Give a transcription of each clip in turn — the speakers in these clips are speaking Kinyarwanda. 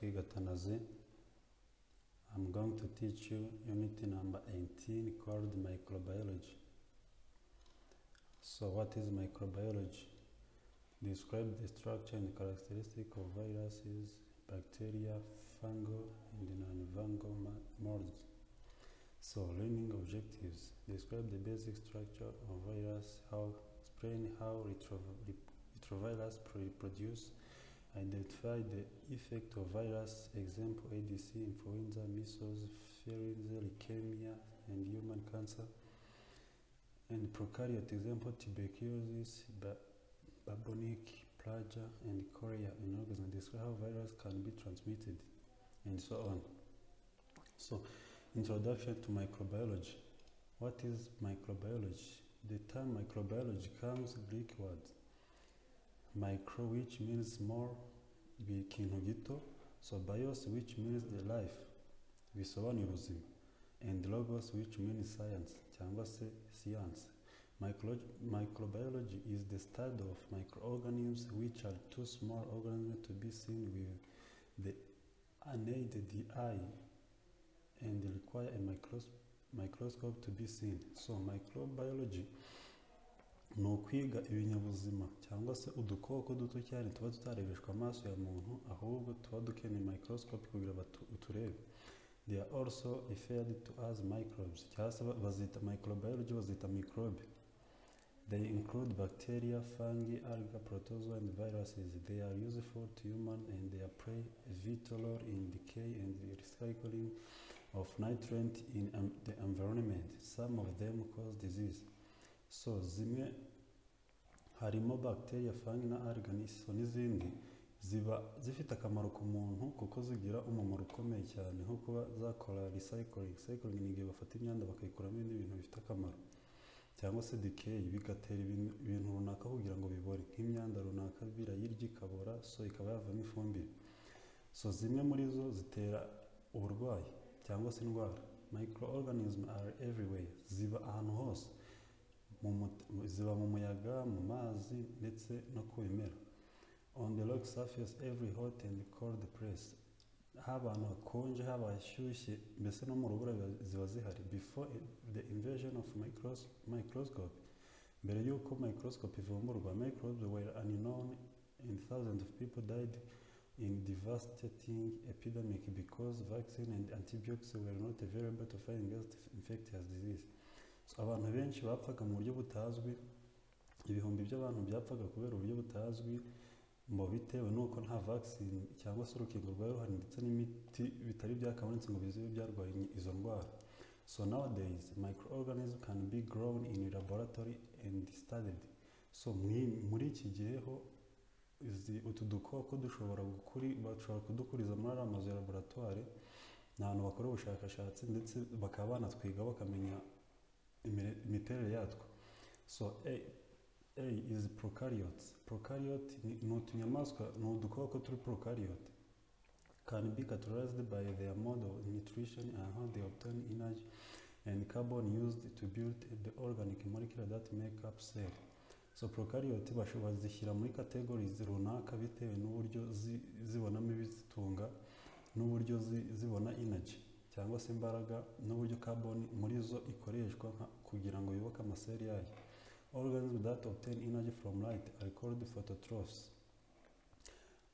Gatanazi. I'm going to teach you unit number 18 called microbiology. So what is microbiology? Describe the structure and characteristic of viruses, bacteria, fungal, and non-fungal ma- molds. So learning objectives. Describe the basic structure of virus, how strain, how retrovi- rep- retrovirus pre- produce, identify the effect of virus, example ADC, influenza, measles, variants, leukemia, and human cancer. And prokaryote example tuberculosis, ba- bubonic, plagia, and chorea in organisms. Describe how virus can be transmitted, and so on. So, introduction to microbiology. What is microbiology? The term microbiology comes Greek word micro which means small ikintu gito so bios which means the life bisobanura ubuzima and logos which means science cyangwa se science Micro- microbiology is the study of microorganisms which are too small organisms to be seen with the unaided eye and require a micros- microscope to be seen so microbiology ni ukwiga ibinyabuzima cyangwa se udukoko duto cyane tuba tutarebeshwa amaso ya muntu ahubwo tuba dukeneye microscope kugira ngo uturebe they are also referred to as microbes cyangwa se ba- bazita microbiology bazita microbe they include bacteria fungi algae protozoa and viruses they are useful to human and they play a vital role in decay and the recycling of nutrient in um, the environment some of them cause disease so zimwe harimo bacteria fungi na algae so n'izindi ziba zifite akamaro ku muntu kuko zigira umumaro ukomeye cyane nko kuba zakora recycling recycling ni igihe bafata imyanda bakayikuramo ibindi bintu bifite akamaro cyangwa se decay bigatera ibintu- ibintu runaka kugira ngo bibore nk'imyanda runaka birayirya ikabora so ikaba yavamo ifumbire so zimwe muri zo zitera uburwayi cyangwa se indwara microorganism are everywhere ziba ahantu hose mu mut- ziba mu muyaga mu mazi ndetse no ku bimera on the rock surface every hot and cold place habantu hakonje haba hashyushye mbese no mu rubura biba- ziba zihari before i- the invention of micros- microscope mbere y'uko microscope ivumburwa microbes were unknown and thousands of people died in devastating epidemic because vaccine and antibiotics were not available to fight against infectious disease So, abantu benshi bapfaga mu buryo butazwi ibihumbi by'abantu byapfaga kubera uburyo butazwi ngo bitewe n'uko nta vaccine cyangwa se urukingo rwari ruhari ndetse n'imiti bitari byakabonetse ngo bizibe byarwaye izo ndwara so nowadays microorganism can be grown in laboratory and studied so mwi- muri iki gihe ho izi- utu dukoko dushobora gukuri bashobora kudukuriza muri ariya mazu ya laboratwari ni ahantu bakora ubushakashatsi ndetse bakaba banatwiga bakamenya imire- imiterere yatwo so a, a is prokaryotes prokaryot ni ni utunyamaswa ni udukoko turi prokaryot can be categorized by their mode of nutrition and how they obtain energy and carbon used to build the organic molecule that make up cell so prokaryot bazishyira muri categories runaka bitewe n'uburyo zi- zibonamo ibizitunga n'uburyo zi- zibona energy cyangwa se imbaraga n'uburyo carbon muri zo ikoreshwa nka- kugira ngo yubake amaseri yayo organisms that obtain energy from light are called phototrophs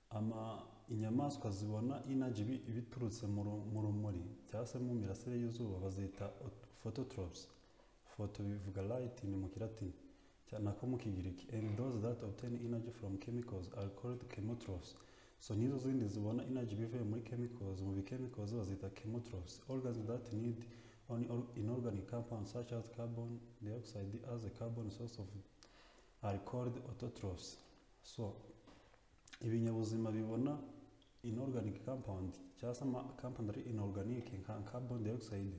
ama inyamaswa zibona energy bi- biturutse mu ru- mu rumuri cyangwa se mu mirasire y'izuba bazita ot- phototrophs photo bivuga light ni mu kilatini cya- nako mu kigiriki and those that obtain energy from chemicals are called chemotrophs so nizo zindi zibona energy bivuye muri chemicals mu bichemicals bazita chemotrophs organisms that need only or inorganic compounds such as carbon dioxide as a carbon source of are called autotrophs so ibinyabuzima bibona inorganic compound cyangwa se ama compound ari inorganic nka carbon dioxide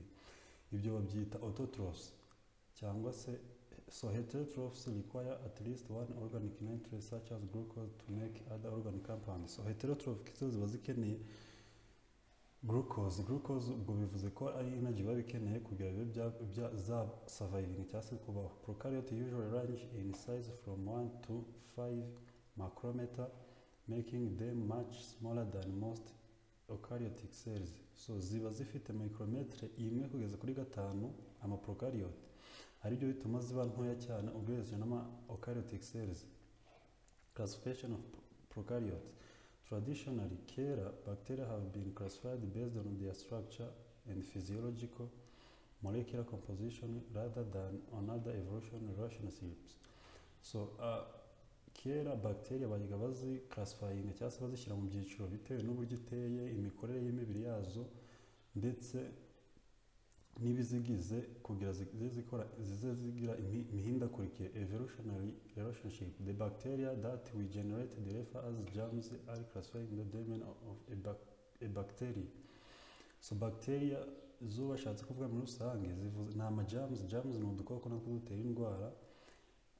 ibyo babyita autotrophs cyangwa se so heterotrophs require at least one organic nutrient such as glucose to make other organic compounds so heterotrophic zo ziba zikeneye glucose glucose ubwo bivuze ko ari energy biba bikeneye kugira bibe bya, bya za surviving cyangwa se kubaho prokaryote usually range in size from 1 to 5 macrometer making them much smaller than most prokaryotic cells so ziba zifite micrometre imwe kugeza kuri gatanu ama prokaryote aribyo bituma ziba ntoya cyane ugereranyije n'ama eukaryotic cells classification of pro- prokaryotes traditionally kera bacteria have been classified based on their structure and physiological molecular composition rather than on other evolution relationships so uh, kera bacteria bajyaga bazi classifying cyangwa se bazishyira mu byiciro bitewe n'uburyo iteye imikorere y'imibiri yazo ndetse n'ibizigize kugira zize zikora zize zigira imi- imihindagurikire evolutionary relationship the bacteria that we generate the refer as germs are classified in the domain of a, bac- a bacteria so bacteria zo bashatse kuvuga muri rusange zivuze ni ama germs germs ni udukoko natwo dutera indwara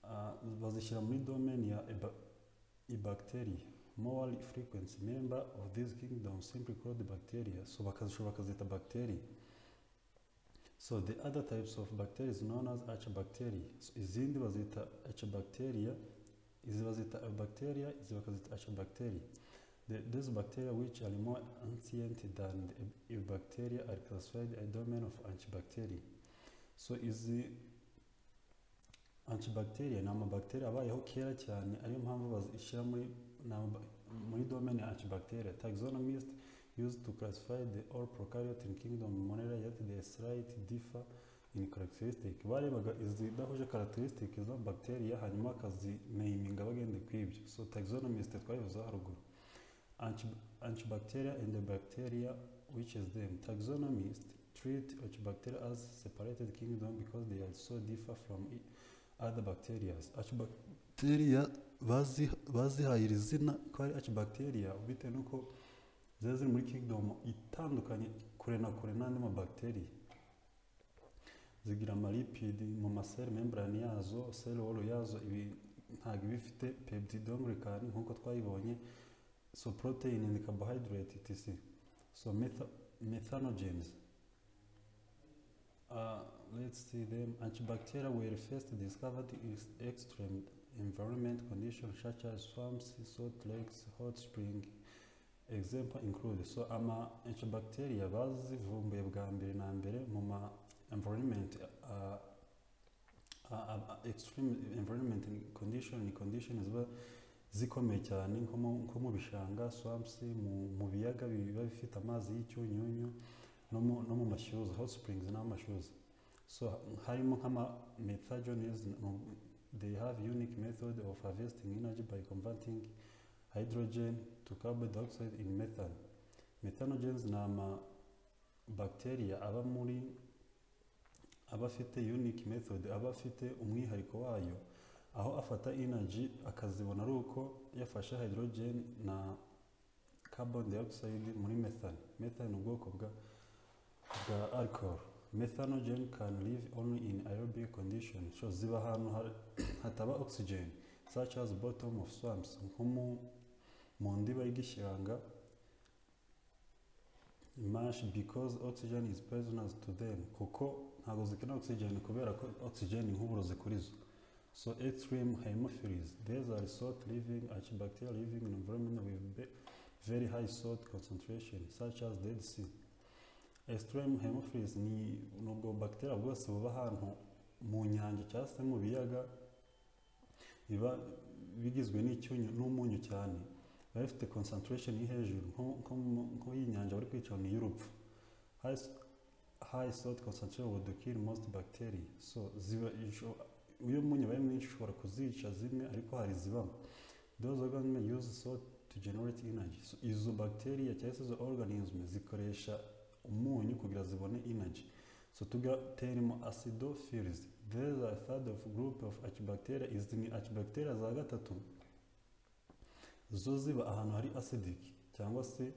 Ah, bazishyira muri domain ya eba- ibacteria more frequency member of this kingdom simply called bacteria so bakazishobora bakazita bacteria so the other types of bacteria is known as archibacteria so izindi bazita archibacteria izi bazita bacteria izi bakazita archibacteria The, these bacteria which are more ancient than the bacteria are classified a domain of antibacteria so izi antibacteria ni amabacteria abayeho kera cyane ariyo mpamvu bazishyira muri ni ama- muri domain ya antibacteria taxonomist used to classify the all prokaryote in kingdom monera yet they slight differ in characteristic barebaga izidahuje characteristic za bacteria hanyuma bakazinaiminga bagende kw'ibyo so taxonomist twabivuzeho haruguru Anti- antibacteria and the bacteria which is them taxonomist treat antibacteria as separated kingdom because they are so differ from i- other bacteria archibacteria bazi- bazihaye iri zina ko ari archibacteria bitewe n'uko ziba ziri muri kingdom itandukanye kure na kure n'andi mabacteria zigira amalipidi mu masel membrane yazo cell wall yazo ibi ntabwo iba ifite peptidoglycan nk'uko twayibonye so protein and carbohydrate etc so metha- methanogens Uh, let's see them. Antibacteria were first discovered in extreme environment conditions such as swamps, salt lakes, hot spring. Example include so ama antibacteria bazivumbuye bwa mbere na mbere mu ma environment uh, uh, uh, extreme environment condition ni condition ziba zikomeye cyane nko mu- nko mu bishanga swamps mu, mu biyaga biba bifite amazi y'icyunyunyu no mu, no mu mashyuza hot springs n'amashyuza so harimo nk'ama methagenes no- they have unique method of harvesting energy by converting hydrogen to carbon dioxide in methane methanogens ni ama bacteria aba muri aba afite unique method aba afite umwihariko wayo aho afata energy akazibona ari uko yafashe hydrogen na carbon dioxide muri methane methane ni ubwoko bwa bwa alcohol methanogen can live only in aerobic conditions so ziba ahantu har- hataba oxygen such as bottom of swamps nko mu- mu ndiba y'igishanga mash because oxygen is poisonous to them kuko ntabwo zikenera oxygen kubera ko oxygen ni nk'uburozi kuri zo so extreme hemophiles these are salt living archibacteria living in environment with be- very high salt concentration such as dead sea extreme hemophilus ni ni ubwo bacteria bwose buba ahantu mu nyanja cyangwa se mu biyaga biba bigizwe n'icyunyu n'umunyu cyane biba bifite concentration iri hejuru nko- nko mu- nko y'inyanja bari kwica ni iy'urupfu high s- high salt concentration would kill most bacteria so ziba isho- iyo umunyu ubaye mwinshi ushobora kuzica zimwe ariko hari izibamo those organisms use salt to generate energy so, izo bacteria cyangwa se izo organism zikoresha umunyu kugira zibone energy so tugira terimo acidophils these are third of group of archibacteria izi ni archibacteria za gatatu zo ziba ahantu hari acidic cyangwa se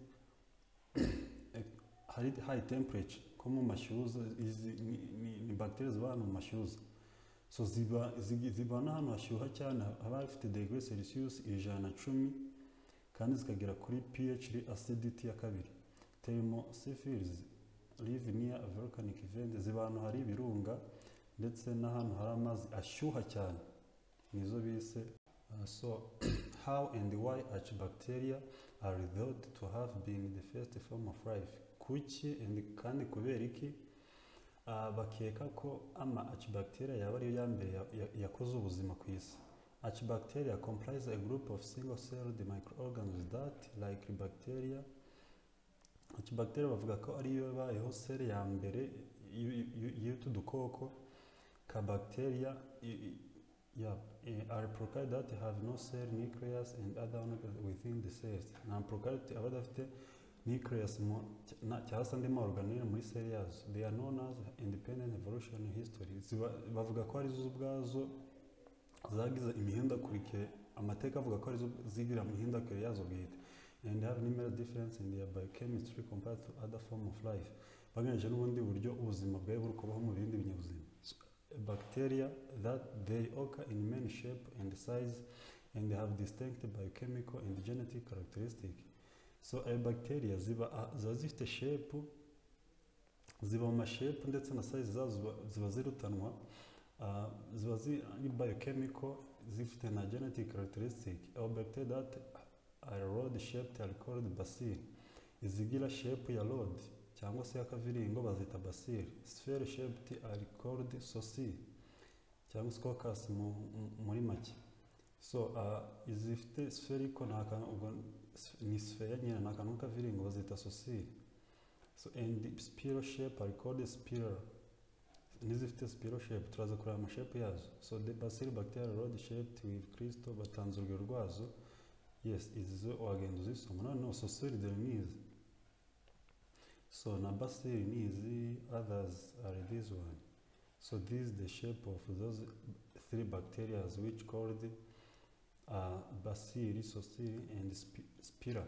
hari high temperature nko mu mashyuza izi ni, ni, ni bacteria ziba ahantu mu mashyuza so ziba zigi- ziba n'ahantu hashyuha cyane haba hafite degree celsius ijana na cumi kandi zikagera kuri ph acidity ya kabiri thermosyphilis live near a volcanic event ziba ahantu hari ibirunga ndetse n'ahantu hari amazi ashyuha cyane nizo bise Uh, so, how and why archibacteria are thought to have been the first form of life? Kuki and kandi kubera iki uh, bakeka ko ama archibacteria yaba ariyo ya mbere ya- ya- yakoze ubuzima ku isi archibacteria comprise a group of single-celled microorganisms that like bacteria archibacteria bavuga ko ariyo yabayeho seri ya mbere y'u- y'u- y'utu dukoko ka bacteria i- i- yeah, eh, are prokaryote that have no cell nucleus and other organelles within the cells ni prokaryote aba adafite nucleus mu- na- cyangwa se andi ma organelle muri cell yazo they are known as independent evolution history Ziba- bavuga ko ari zo ubwazo zagize imihindagurikire amateka avuga ko ari zo zigira mu mihindagurikire yazo bwite and have numerous difference in their biochemistry compared to other form of life bagamije n'ubundi buryo ubuzima bwari buri kubaho mu bindi binyabuzima So, bacteria that they occur in many shape and size and they have distinct biochemical and genetic characteristic so ayo bacteria ziba ziba zifite shape ziba mu mashape ndetse na size zazo ziba- ziba zirutanwa Uh, ziba ziri biochemical zifite na genetic characteristic aho bacteria that are road shaped are called bacilli izigira shape ya road cyangwa se y'akaviringo bazita bacilli sphere shaped are called sosi cyangwa scoccus mu, mu- muri make so uh, izifite spherical ni akantu ubwo ni sphere nyine ni akantu k'akaviringo bazita sosi so and spiral shape are called spiral n'izifite spiral shape turaza kureba amashape yazo so the bacilli bacteria road shaped with cristo batanze urugero rwazo yes izi zo wagenda uzisoma noneho sosoride ni izi so na bacilli ni izi others are this one so this is the shape of those three bacteria which called uh, bacilli sosiri and sp- spira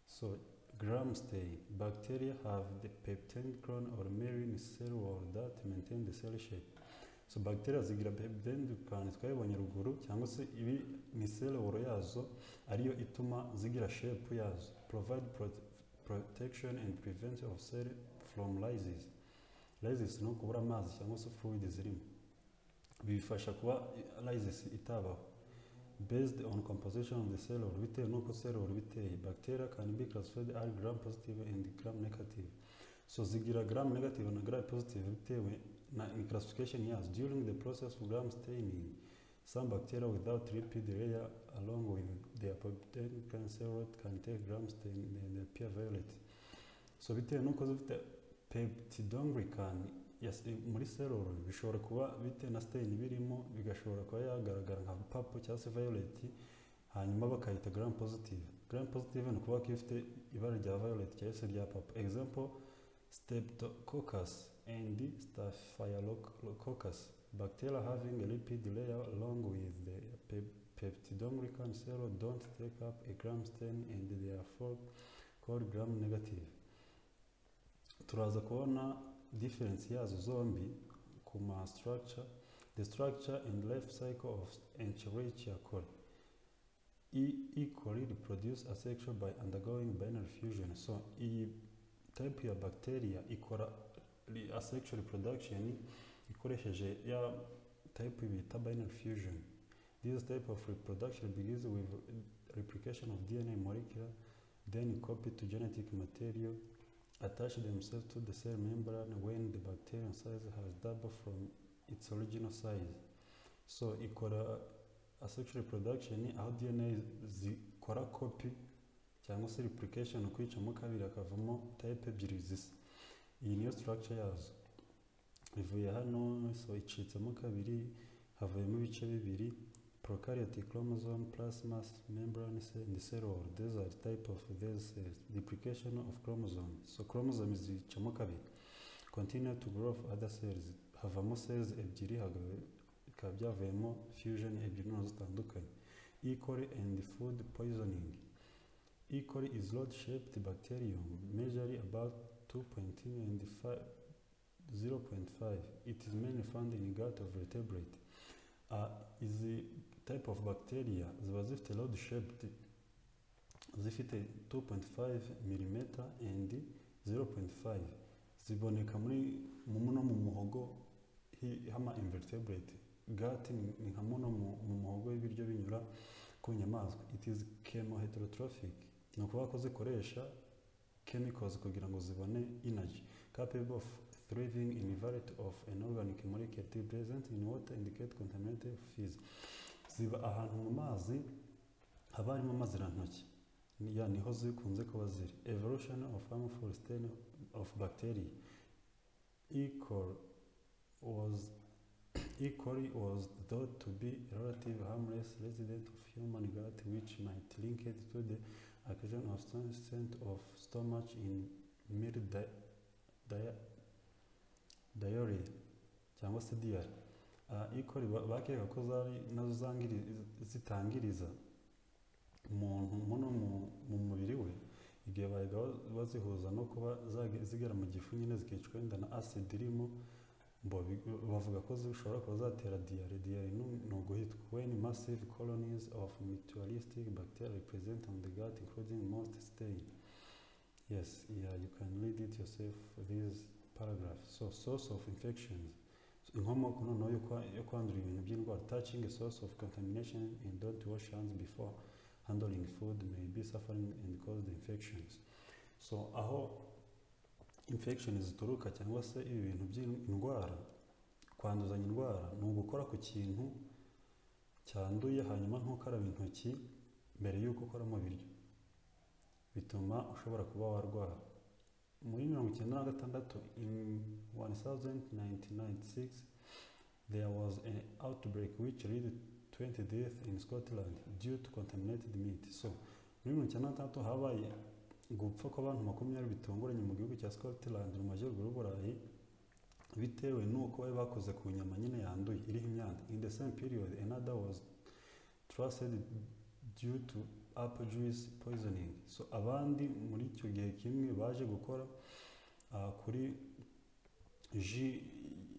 so Gramstay bacteria have the peptendron or marine cell wall that maintain the cell shape. So bacteria zigira peptendron twabibonye ruguru cyangwa se ibi ni cell wall yazo ariyo ituma zigira shape yazo. Provide prote- protection and prevent of cell from lysis. Lysis ni ukubura amazi cyangwa se fluid zirimo. Bifasha kuba lysis itabaho based on composition of the cell wall bitewe n'uko cell wall biteye bacteria can be classified as gram positive and gram negative so zigira gram negative na gram positive bitewe na ni classification yazo during the process of gram staining some bacteria without lipid layer along with their potential cell wall can take gram stain and appear violet so bitewe n'uko zifite peptidoglycan yes, i- muri seroro bishobora kuba bitewe na stain birimo bigashobora kuba yagaragara nka papo cyangwa se violet hanyuma bakayita gram positive gram positive ni ukuvuga ko ifite ibara rya violet cyangwa se rya papo example streptococcus and staphylococcus bacteria having a lipid layer along with the pe- peptidoglycan cell don't take up a gram stain and they are for- called gram negative turaza kubona difference yazo zombi ku ma structure the structure and life cycle of Escherichia coli E. E. coli reproduce asexual by undergoing binary fusion so iyi type ya bacteria ikora re- asexual reproduction ikoresheje ya type bita binary fusion this type of reproduction begins with replication of DNA molecule then copy to genetic material attach themselves to the cell membrane when the bacterial size has doubled from its original size. So ikora asexual reproduction aho DNA zikora copy cyangwa se replication kwicamo kabiri akavamo type ebyiri zisa. Iyi niyo structure yazo. Ivuye hano so icitsemo kabiri havuyemo ibice bibiri prokaryote chromosome plasma membrane cell and cell wall these are type of these cells duplication of chromosome so chromosome zicamo kabiri continue to grow of other cells havamo cells ebyiri hagabe- bikaba byavuyemo fusion ebyiri nazo zitandukanye E. coli and food poisoning E. coli is rod shaped bacterium measuring about 2.2 and 5 0.5 it is mainly found in gut of vertebrate uh, izi type of bacteria ziba zifite load shaped zifite 2.5 mm and 0.5 ziboneka muri mu no mu muhogo hi- hama invertebrate gati ni ni nka muno mu mu muhogo w'ibiryo binyura ku nyamaswa it is chemoheterotrophic ni ukuvuga ko zikoresha chemicals kugira ngo zibone energy capable of thriving in variety of an organic molecule present in water indicate contaminated fees ziba ahantu mu mazi haba harimo amazirantoki Ni- ya niho zikunze kuba ziri evolution of harmful stain of bacteria equal was Equally was thought to be a relative harmless resident of human gut which might link it to the occasion of some scent of stomach in mere di- dia- diarrhea cyangwa se diary uh, equally ba- bakekaga ko zari nazo zangiri- zitangiriza umuntu muno mu- mu mubiri we igihe bahita bazihuza no kuba zage- zigera mu gifu nyine zikicwa inda na acid irimo Bo bi- bavuga ko zishobora kuba zatera diyare diyare ni ni uguhitwa when massive colonies of mutualistic bacteria present on the gut including most stain yes yeah, you can read it yourself this paragraph so source of infections inkomoko noneho yo kwa- yo kwandura ibintu by'indwara touching a source of contamination and don't wash hands before handling food may be suffering and cause the infections so aho infection zituruka cyangwa se ibi bintu by'indwara kwanduzanya indwara ni ugukora ku kintu cyanduye hanyuma ntukaraba intoki mbere y'uko ukora mu biryo bituma ushobora kuba warwara muri mirongo icyenda na gatandatu in 1996 there was an outbreak which led 20 deaths in Scotland due to contaminated meat so muri mirongo icyenda na gatandatu habaye gupfa kw'abantu makumyabiri bitunguranye mu gihugu cya Scotland mu majyaruguru y'Uburayi bitewe n'uko bari bakoze ku nyama nyine yanduye iriho imyanda in the same period another was trusted due to apple juice poisoning so abandi muri icyo gihe kimwe baje gukora ah, kuri ji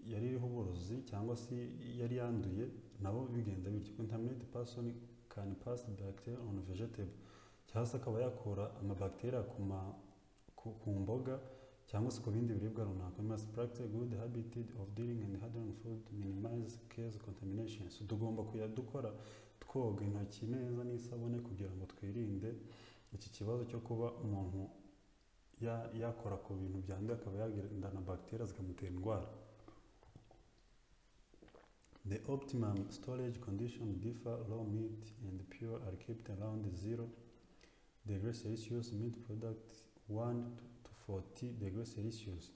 yari iriho uburozi cyangwa se yari yanduye nabo bigenza bityo contaminated person can pass bacteria on vegetable cyangwa se akaba yakura amabakiteri ku ma- ku- ku mboga cyangwa se ku bindi biribwa runaka We must practice good habit of dealing and handling food minimize case contamination so tugomba kuya dukora twoga intoki neza n'isabune kugira ngo twirinde iki kibazo cyo kuba umuntu ya- yakora ku bintu byanduye akaba yagendana bagiteri zikamutera indwara The optimum storage condition differ raw meat and pure are kept around zero degrees Celsius, meat product 1 to to 40 degrees Celsius.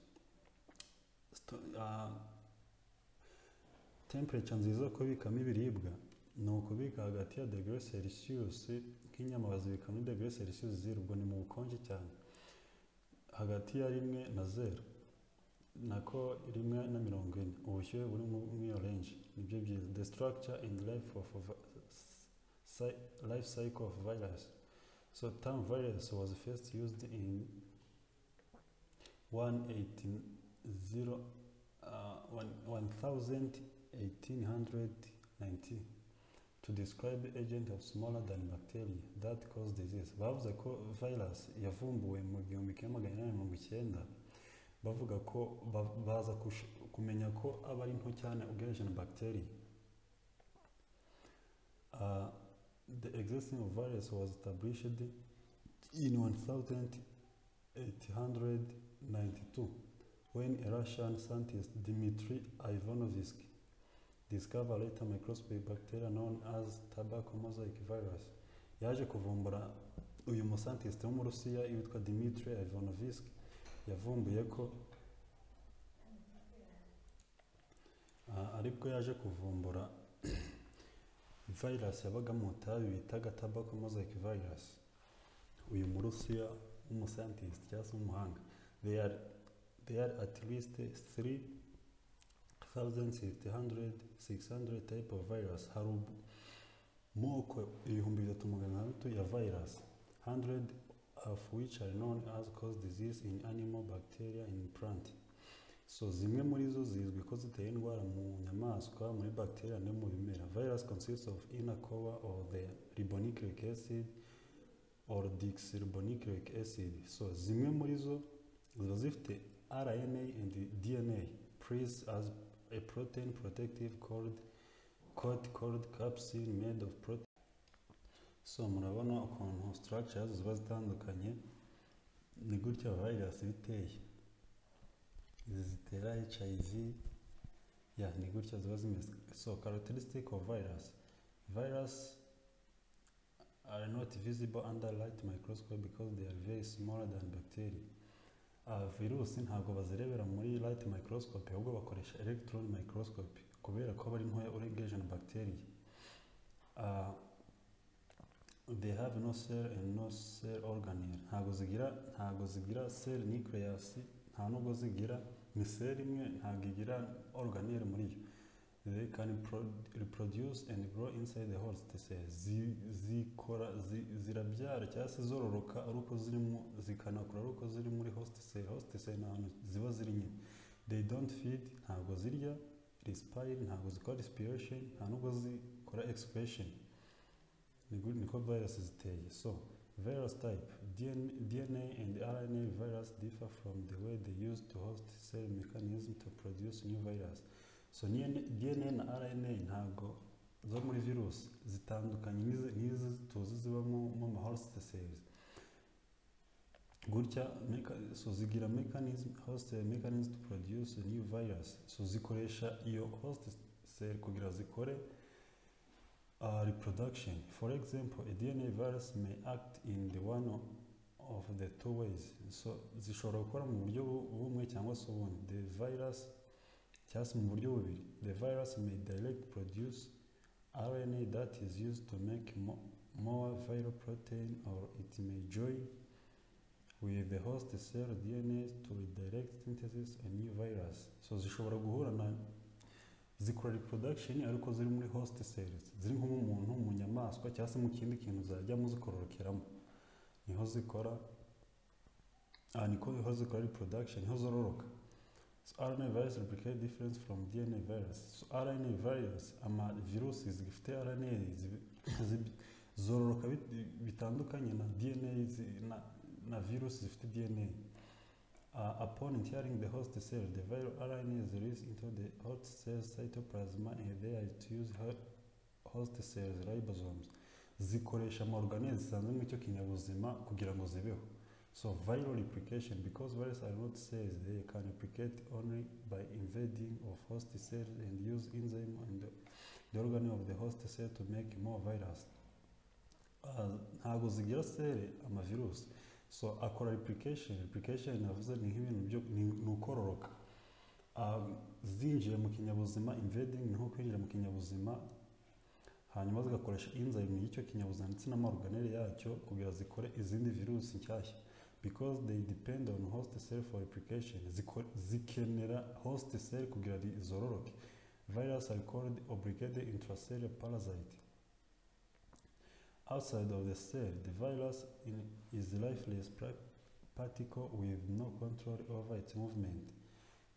Sto- ah, temperature nziza yo kubikamo ibiribwa ni ukubika hagati ya degere Celsius nk'inyama bazibika muri degere Celsius zero ubwo ni mu bukonje cyane hagati ya rimwe na zero nako rimwe na mirongo ine ubushyuhe buri mu- muri iyo range nibyo byiza the structure and life of vi- si- life cycle of virus So term virus was first used in 180, uh, one- 1890 to describe agent of smaller than bacteria that cause disease. Bavuze ko virus yavumbuwe mu gihumbi kimwe magana inani mirongo icyenda bavuga ko ba- baza kush- kumenya ko aba ari nto cyane ugereranyije na bacteria. Uh, The existence of virus was established in 1892 when a Russian scientist Dmitry Ivanovsky discovered later microscopic bacteria known as tobacco mosaic virus. Yaje kuvumbura uyu musantiste w'umurusiya witwa Dmitry Ivanovsky yavumbuye ko Ah, aribwo yaje kuvumbura virus yabaga mu itabi bitaga tobacco mosaic virus uyu murusiya w'umuscientist cyangwa se w'umuhanga they are, they are at least 3600 600 type of virus hari ubu- moko ibihumbi bitatu magana atandatu ya virus 100 of which are known as cause disease in animal bacteria in plant so zimwe muri zo zizwi ko zitera indwara mu nyamaswa muri bacteria no mu bimera virus consists of inner core or the ribonucleic acid or deoxyribonucleic acid so zimwe muri zo ziba zifite rna and dna pres as a protein protective called coat called capsule made of protein so murabona ukuntu structures ziba zitandukanye ni gutya virus iba iteye izi zitera hiv ya ni gutya ziba zimeze so characteristic of virus virus are not visible under light microscope because they are very smaller than bacteria Ah, virusi ntabwo bazirebera muri light microscope ahubwo bakoresha electron microscope kubera ko bari ntoya uregeje na bacteria Ah, they have no cell and no cell organelle ntabwo zigira ntabwo zigira cell nucleus nta nubwo zigira ni cell imwe ntabwo igira organelle muri yo they can pro- reproduce and grow inside the host cell Zi- zikora zi- zirabyara cyangwa se zororoka ari uko zirimo zikanakura ari uko ziri muri host cell host cell ni ahantu ziba ziri nyine they don't feed ntabwo zirya respire ntabwo zikora respiration nta nubwo zikora expression ni gute niko virusi ziteye so virus type DNA, dna and rna virus differ from the way they use to host cell mechanism to produce new virus so DNA dna na rna ntabwo zo muri virusi zitandukanye n'izi n'izi tuzi ziba mu mu ma host cells gutya meka- so zigira mechanism host cell mechanism to produce a new virus so zikoresha iyo host cell kugira zikore uh, reproduction. For example, a DNA virus may act in the one o- of the two ways. So zishobora gukora mu buryo bu- bumwe cyangwa se ubundi. The virus cyangwa se mu buryo bubiri. The virus may direct produce RNA that is used to make mo more viral protein or it may join with the host cell DNA to redirect synthesis a new virus. So zishobora guhura na zikora reproduction ariko ziri muri host cells ziri nko mu muntu mu nyamaswa cyangwa se mu kindi kintu zajyamo zikororokeramo niho zikora ah, niko niho zikora reproduction niho zororoka so RNA virus replicate difference from DNA virus so RNA virus ama virusi zifite RNA zibi- zibi- zororoka bit- bitandukanye na DNA zi- na, na virusi zifite DNA Uh, upon entering the host cell, the viral RNA is released into the host cell cytoplasm and they are to use ho- host cells ribosomes. Zikoresha ama organelles zisanzwe muri icyo kinyabuzima kugira ngo zibeho. So viral replication because viruses are not cells, they can replicate only by invading of host cells and use enzyme and the, the organ of the host cell to make more virus. Uh, ntabwo zigira sere amavirusi so akora replication replication navuze ni nk'ibintu byo ni- ni ukororoka Um, zinjiye mu kinyabuzima invading niho kwinjira mu kinyabuzima hanyuma zigakoresha enzyme y'icyo kinyabuzima ndetse n'amaorganelle yacyo kugira zikore izindi virusi nshyashya because they depend on host cell for replication Ziko- zikenera host cell kugira ri- zororoke virus are called obligated intracellular parasite Outside of the cell, the virus in, is lifeless pra- particle with no control over its movement.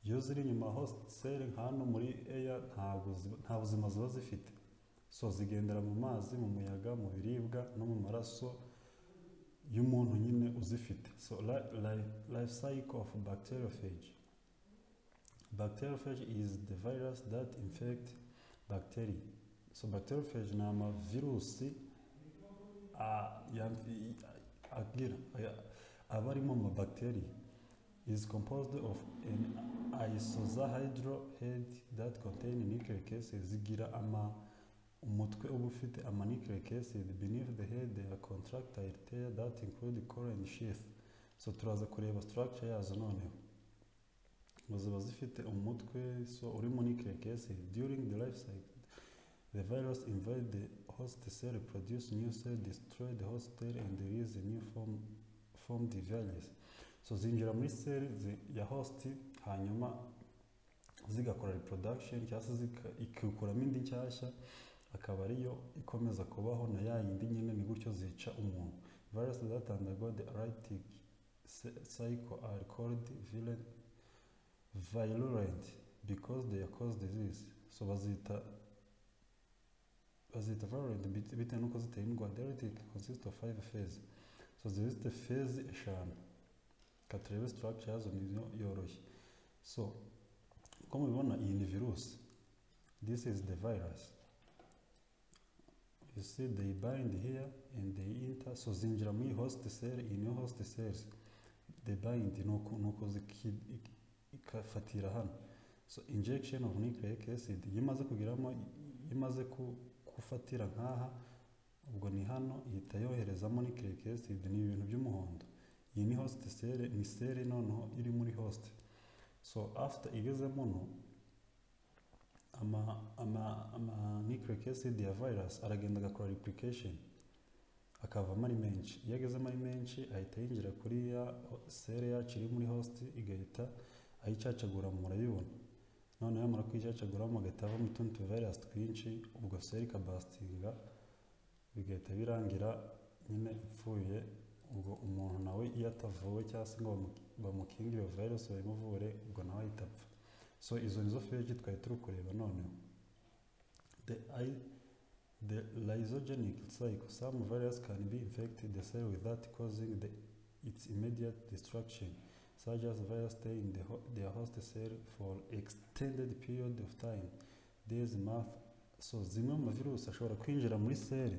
Iyo ziri inyuma host cell hano muri air nta buzi- nta buzima ziba zifite. So zigendera mu mazi, mu muyaga, mu biribwa no mu maraso y'umuntu nyine uzifite. So li, li, life cycle of bacteriophage. Bacteriophage is the virus that infect bacteria. So bacteriophage ni amavirusi Ah, yam- i- i- agira aya- aba arimo amabacteri is composed of an isozohydrohead that contain nucleic acid zigira ama umutwe uba ufite ama nucleic acid beneath the head they are contractile tail that include core and sheath so turaza kureba structure yazo noneho ngo ziba zifite umutwe so urimo nucleic acid during the life cycle The virus invade the host cell, produce new cell, destroy the host cell, and release a new form, form the virus. So zinjira muri cell zi- ya host hanyuma zigakora reproduction cyangwa se zika- ikikuramo indi nshyashya akaba ariyo ikomeza kubaho na ya yindi nyine ni gutyo zica umuntu virus that undergo the erratic cy- cycle are called violent, virulent because they cause disease so bazita bazita virulent bit- bitewe n'uko ziteye indwara diuretic consist of five phases so zifite phase eshanu reka turebe structure yazo niyo yoroshye so uko mubibona iyi ni virusi this is the virus see they bind here and they enter so zinjira muri host cell in your host cells they bind nuko nuko ziki- ikafatira hano so injection of nucleic acid iyo imaze kugeramo iyo imaze ku- gufatira nk'aha ubwo ni hano ihita yoherezamo nucleic acid ni ibintu by'umuhondo iyi ni host cell ni cell noneho iri muri host so after igeze muno ama ama ama nucleic acid ya virus aragenda agakora replication akavamo ari menshi iyo agezemo ari menshi ahita yinjira kuri ya cell yacu iri muri host igahita ayicacagura murayibona noneho yamara kuyicacagura mugahita havamo utundi tuvirus twinshi ubwo cell ikabasitinga bigahita birangira nyine ipfuye ubwo umuntu nawe iyo atavuwe cyangwa se ngo bamu- bamukinge iyo virus bayimuvure ubwo nawe ahita apfa so izo nizo feji twari turi kureba noneho the i the lysogenic cycle some virus can be infected the cell without causing the, its immediate destruction such as virus stay in the ho their host cell for extended period of time days month so zimwe mu mavirusi ashobora kwinjira muri seli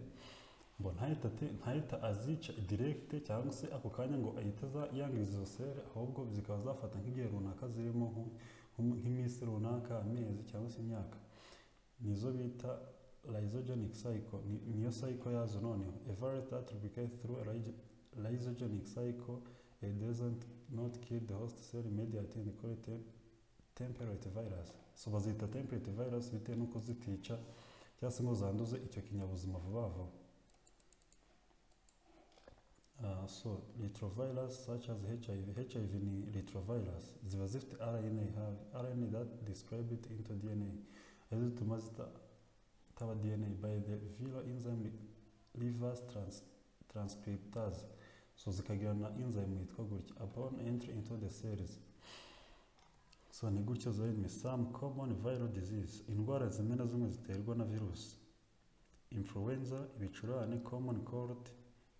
ngo ntahita ate- ntahita azica direct cyangwa se ako kanya ngo ahita aza- yangiza izo seli ahubwo zikaba zafata nk'igihe runaka zirimo nko- nko- nk'iminsi runaka amezi cyangwa se imyaka nizo bita lysogenic cycle Ni- niyo cycle yazo noneho a virus that replicates through a lyso- lysogenic cycle it doesn't not kill the host cell immediately and call it a temperate virus so bazita temperate virus bitewe n'uko zitica cyangwa se ngo zanduze icyo kinyabuzima vuba vuba Uh, so retrovirus such as HIV, HIV ni retrovirus ziba zifite RNA ha- RNA that describe it into DNA ari zo zituma zita- zitaba DNA by the viral enzyme reverse trans, transcriptase so zikagira na enzyme yitwa gutya upon entry into the cells so ni gutyo zirimo some common viral disease indwara zimwe na zimwe ziterwa na virusi influenza ibicurane common cold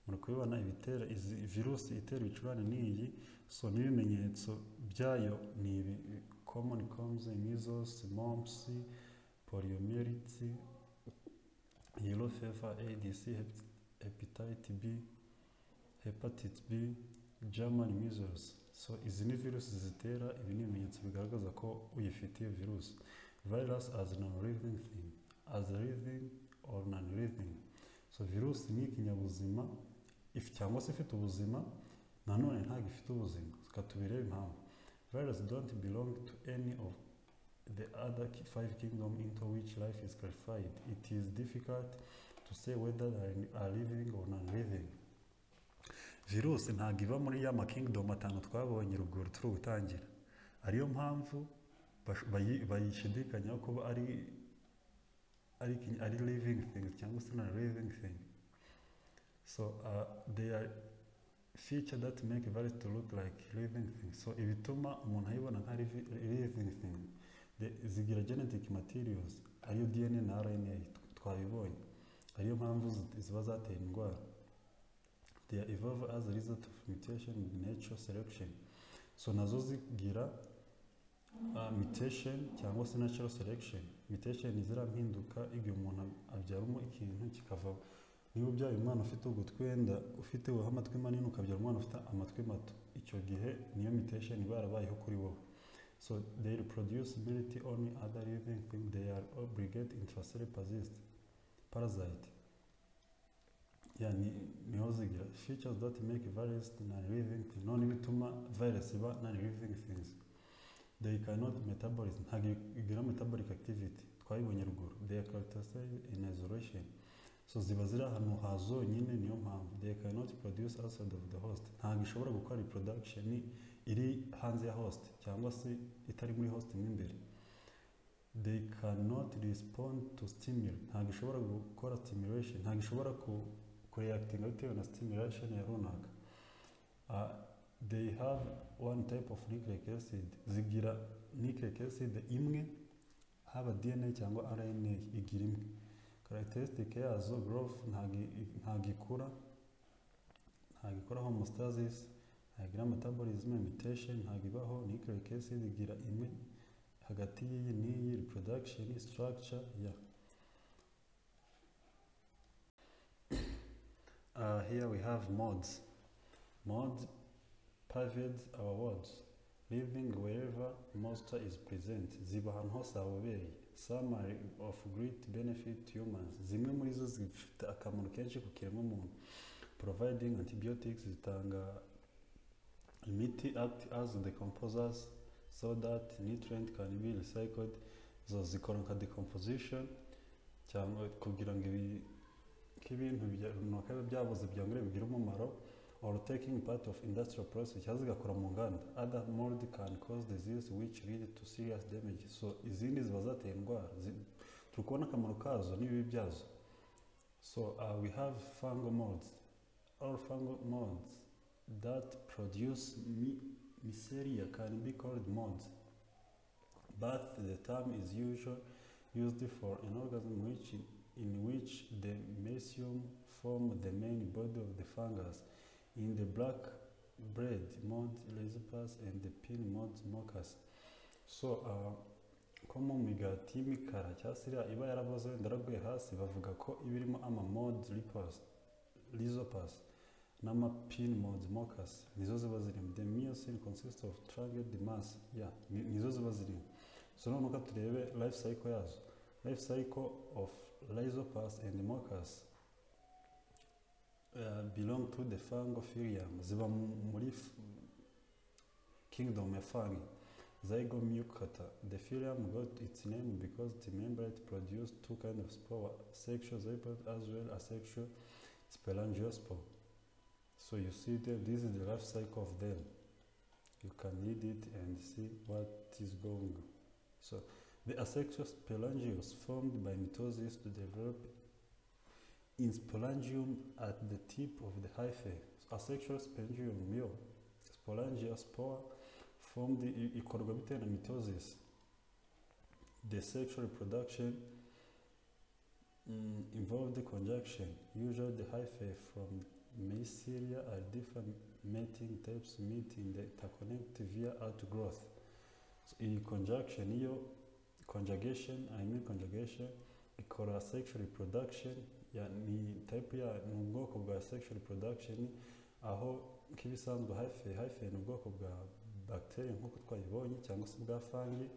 muri kubibona ibitera izi virusi itera ibicurane ni iyi so n'ibimenyetso byayo ni ibi common comes measles mumps poliomyelitis yellow fever adc hep- hepatitis b hepatitis b german measles so izi ni virusi zitera ibi ni ibimenyetso bigaragaza ko uyifite iyo virusi virus as non-living thing as living or non-living so virusi ni ikinyabuzima if cyangwa se ifite ubuzima nanone ntabwo ifite ubuzima reka tubirebe impamvu virus don't belong to any of the other ki- five kingdom into which life is clarified it is difficult to say whether they are living or non living virusi ntabwo iba muri ya makingdom atanu twabonye ruguru turi gutangira ariyo mpamvu bash- bayi- bayishidikanyaho kuba ari ari, ikinyi- ari living things cyangwa se non living thing so uh, they are feature that make virus to look like living thing so ibituma umuntu ayibona nka livi- living thing The- zigira genetic materials ariyo dna na rna tw- twabibonye ariyo mpamvu zi- ziba zatera indwara they are evolve as a result of mutation in natural selection so nazo zigira uh, mutation cyangwa se natural selection mutation ni ziriya mpinduka igihe umuntu abyaramo ikintu kikava niba ubyaye umwana ufite ugutwenda ufite wowe amatwi manini ukabyara umwana ufite amatwi mato icyo gihe niyo mutation iba yarabayeho kuri wowe so they reproduce ability only other living thing they are obligate intracellular parasite parasite yani niho zigira features that make virus non living thing none bituma virus iba non living things they cannot metabolize ntabwo igira metabolic activity twayibonye ruguru they are characterized in isolation so ziba ziri ahantu ha zonyine niyo mpamvu they cannot produce outside of the host ntabwo ishobora gukora reproduction iri hanze ya host cyangwa se itari muri host mo imbere they cannot respond to stimuli ntabwo ishobora gukora stimulation ntabwo ishobora ku kureactinga bitewe na stimulation ya runaka Ah, they have one type of nucleic acid zigira nucleic acid imwe haba dna cyangwa rna igira imwe characteristic yazo growth ntabwo i- ntabwo ikura ntabwo ikora homostasis ntabwo igira metabolism mutation ntabwo ibaho nucleic acid igira imwe hagati y'iyi n'iyi reproduction structure ya here we have mods. Mods pervades our words, living wherever moisture is present. Ziba ahantu hose habobereye. Some are of great benefit to humans. Zimwe muri zo zifite akamaro kenshi ku kiremwamuntu. Providing antibiotics zitanga imiti act as the composers so that nutrient can be recycled. Zo zikora nka decomposition cyangwa kugira ngo ibi- nk'ibintu bya- runaka biba byaboze byongere bigire umumaro or taking part of industrial process cyangwa zigakora mu nganda other mold can cause disease which lead to serious damage so izindi ziba zateye indwara Zi- turi kubona akamaro kazo n'ibibi byazo so uh, we have fungal molds all fungal molds that produce mi- mycelia can be called molds but the term is usually used for an organism which in which the mycelium form the main body of the fungus. In the black bread mold rhizospus and the pin mold mocus. So, uh, ko mu migati y'imikara cyangwa se iriya iba yaraboze wenda yaraguye hasi bavuga ko iba irimo ama mold rippers, rhizospus n'ama pin mold mocus nizo ziba zirimo the mycelium consists of truncated mass yeah, ni- nizo ziba zirimo so noneho ka turebe life cycle yazo life cycle of rhizospus and mocus uh, belong to the fungophilium ziba mu- muri f- kingdom ya fungi Zygomucata. The phylum got its name because the membrane produced two kinds of spore, sexual zygote as well as sexual spelangiospore. So you see them, this is the life cycle of them. You can read it and see what is going on. So the asexual sporangios formed by mitosis to develop in sporangium at the tip of the hyphae. Asexual sporangium male. Sporangiospore formed i- ikorwa bitewe na mitosis. The sexual reproduction mm, involved the conjunction. Usually the hyphae from mycelia are different mating types meet in the interconnect via outgrowth. So, iyi conjunction iyo conjugation I mean conjugation ikora sexual reproduction ya ni type ya ni ubwoko bwa sexual reproduction aho nk'ibisanzwe hyphae hyphae ni ubwoko bwa bacteria nk'uko twayibonye cyangwa se bwa fungi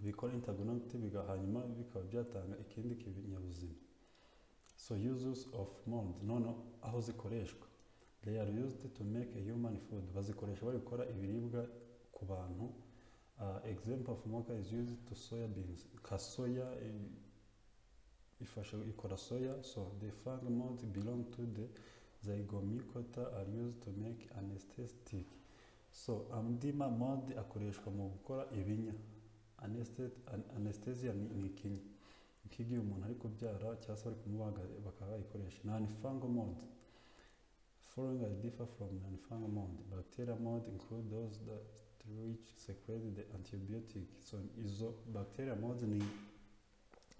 bikora interconnect biga hanyuma bikaba byatanga ikindi kinyabuzima so uses of mold noneho aho zikoreshwa they are used to make a human food bazikoresha bari gukora ibiribwa ku bantu Uh, example of mocha is used to soya beans. Ka soya i- ifasha ikora soya, so the fungi mold belong to the zygomycota are used to make anesthetic. So amdima mold akoreshwa mu gukora ibinya. Anesthet- an- Anesthesia ni ni ikinya. Nk'igihe umuntu ari kubyara cyangwa se bari kumubaga bakaba bayikoresha. Non-fungal mold. Following are differ from non-fungal mold. Bacteria mold include those that through which secrete the antibiotic so izo bacteria mold ni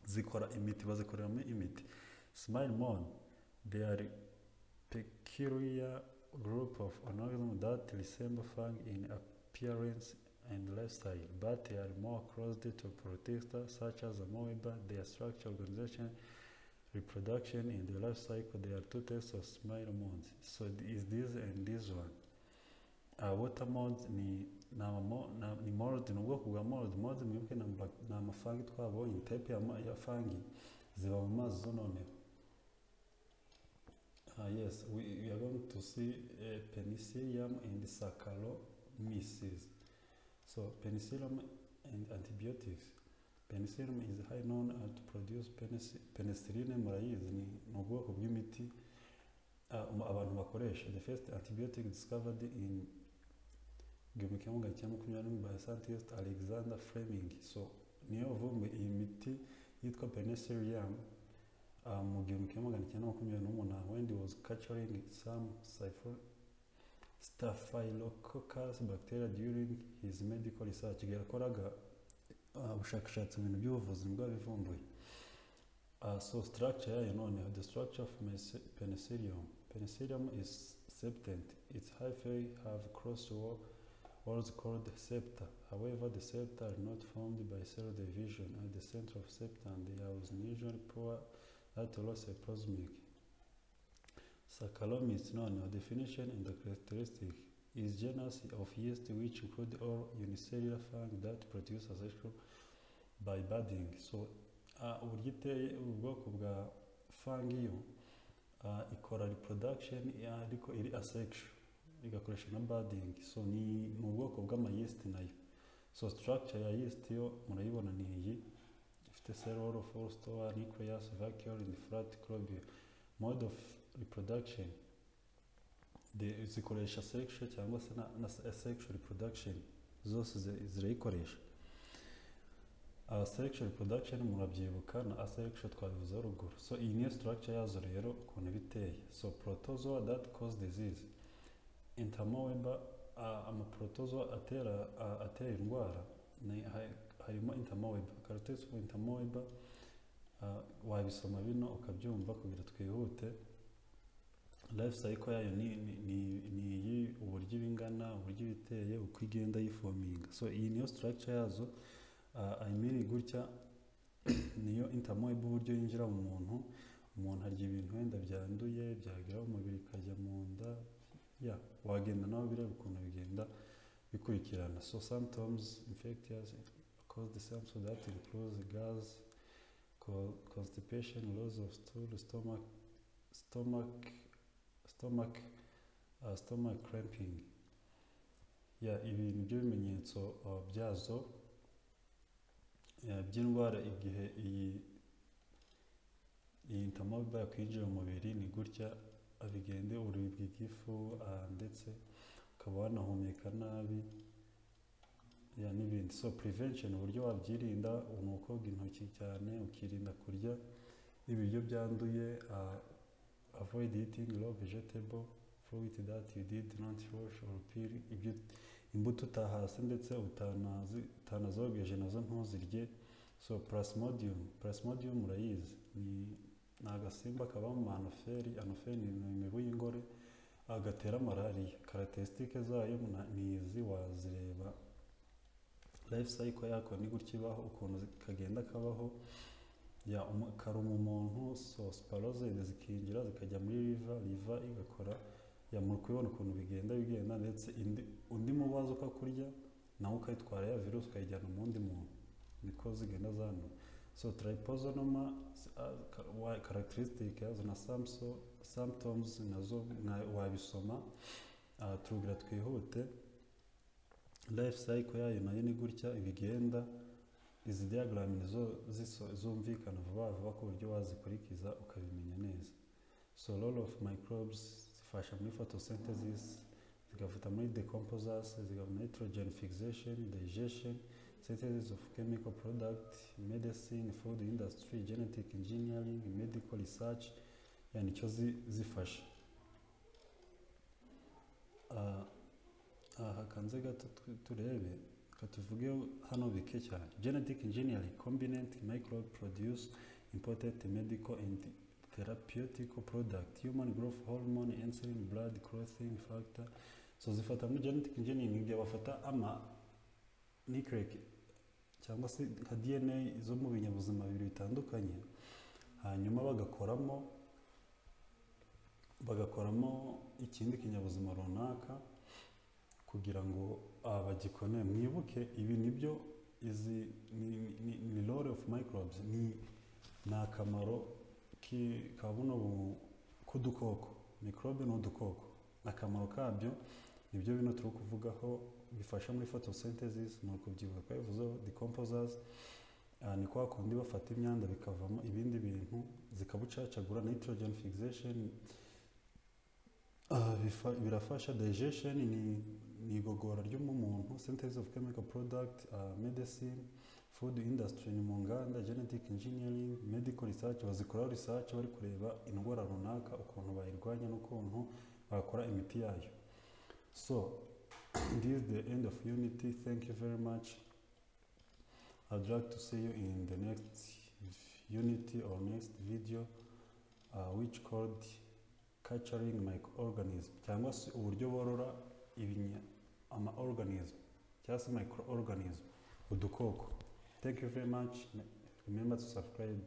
zikora imiti bazikoreramo imiti smile mold they are peculiar group of organisms that resemble fungi in appearance and lifestyle but they are more closely to protista such as amoeba their structure organization reproduction and the life cycle there are two types of smile molds so is this and this one uh, water mold ni ni amamo- na- ni mold ni ubwoko bwa mold mold mwibuke ni ama- ni amafangi twabonye type ya, ma- ya fangi ziba mu mazi zo noneho Ah, yes we, we are going to see uh, penicillium and saccharomyces so penicillium and antibiotics penicillium is high known to produce penici- penicillin murayizi ni ni ubwoko bw'imiti ah, um- abantu bakoresha the first antibiotic discovered in igihumbi kimwe magana cyenda makumyabiri n'imwe by scientist alexander fleming so niyo vumbi iyi miti yitwa penicillium ah, mu gihumbi kimwe magana cyenda makumyabiri n'umunani when he was capturing some cypher staphylococcus bacteria during his medical research igihe yakoraga ah, ubushakashatsi mu bintu by'ubuvuzi nibwo yabivumbuye Uh, so structure yayo noneho the structure of mes- penicillium penicillium is septant its hyphae have cross wall walls called septa however the septa are not formed by cell division at the center of septa and they are usually poor at loss plasmic Saccharomyces noneho definition and characteristic is genus of yeast which include all unicellular fungi that produce a cycle by budding. So uh, uburyo iteye ubu bwoko bwa fungi yo uh, ikora reproduction eh, ariko iri asexual igakoresha na budding. So ni mu bwoko bw'ama yeast nayo. So structure ya yeast yo murayibona ni iyi ifite cell wall of all store, nucleus, vacuole and flat globule. Mode of reproduction The- zikoresha sexual cyangwa se na, na asexual reproduction zose zi- zirayikoresha asexual reproduction murabyibuka na asexual twabivuze ruguru so iyi niyo structure yazo rero ukuntu iba iteye so protozoa that cause disease intermoeba uh, amaprotozoa atera uh, atera indwara ni- ha- harimo intermoeba characteristics of intermoeba uh, wabisoma bino ukabyumva kugira twihute life cycle yayo ni ni- ni ni iyi uburyo iba ingana uburyo iba iteye uko igenda yifominga so iyi niyo structure yazo uh, I mean gutya niyo intermoeba uburyo yinjira mu muntu umuntu arya ibintu wenda byanduye byagira umubiri ikajya mu nda ya wagenda nawe bireba ukuntu bigenda bikurikirana so symptoms infectious cause the symptoms that includes gas co- constipation loss of stool stomach stomach stomach uh, stomach cramping ya ibi nibyo bimenyetso uh, byazo uh, by'indwara igihe iyi iyi ntamoba yakwinjira mu mubiri ni gutya abigende uribwa igifu uh, ndetse ukaba wanahumeka nabi ya n'ibindi so prevention uburyo wabyirinda ni ukoga intoki cyane ukirinda kurya ibiryo byanduye uh, avoid eating raw vegetable fruit that you did not wash or peel ibyo imbuto utahase ndetse utanazi utanazogeje nazo ntuzirye so plasmodium plasmodium urayizi ni ni agasimba kaba mu anoferi anoferi ni imibu y'ingore ah, gatera malariya karatesitike zayo na- ni izi wazireba life cycle yako ni gutya ibaho ukuntu zi- kagenda kabaho ya umu- karuma umuntu so sparoside zikinjira zikajya muri riva riva igakora ya muri kubibona ukuntu bigenda bigenda ndetse indi, undi mubazi uko kurya nawe ukayitwara ya virusi ukayijyana mu wundi muntu niko zigenda zanu so tryposinoma characteristic yazo na samso- symptoms nazo mwa- wabisoma Ah, turugira twihute life cycle yayo nayo ni gutya ibigenda izi diagram nizo ziso- zumvikana vuba vuba ku buryo wazikurikiza ukabimenya neza so role of microbes zifasha muri photosynthesis zigafata muri decomposers zigaha nitrogen fixation digestion synthesis of chemical product medicine food industry genetic engineering medical research yani icyo zi- zifasha Ah, aha kanze gato tu- turebe reka tuvuge hano bike cyane genetic engineering combinant microbe produce important medical and therapeutic product human growth hormone insulin blood clothing factor so zifata muri genetic engineering ibyo bafata ama nucleic cyangwa se nka dna zo mu binyabuzima bibiri bitandukanye hanyuma bagakoramo bagakoramo ikindi kinyabuzima runaka kugira ngo ah, bagikone mwibuke ibi nibyo izi ni, ni, ni lore of microbes ni ni akamaro ki- ka buno bu- k'udukoko microbe ni udukoko akamaro kabyo nibyo bino turi kuvugaho bifasha muri photosynthesis ni ukubyibuha twabivuzeho decomposers ah, ni kwa kundi bafata imyanda bikavamo ibindi bintu zikabucacagura nitrogen fixation Ah, bifa- birafasha digestion ni, ni igogora ry'umuntu synthesis of chemical product ah, medicine food industry ni mu nganda genetic engineering medical research bazikoraho research bari kureba indwara runaka ukuntu bayirwanya n'ukuntu bakora imiti yayo so this is the end of unity thank you very much I'd like to see you in the next unity or next video ah, which called culturing microorganism cyangwa se uburyo borora ibinya ama organism cyangwa se microorganism udukoko thank you very much remember to subscribe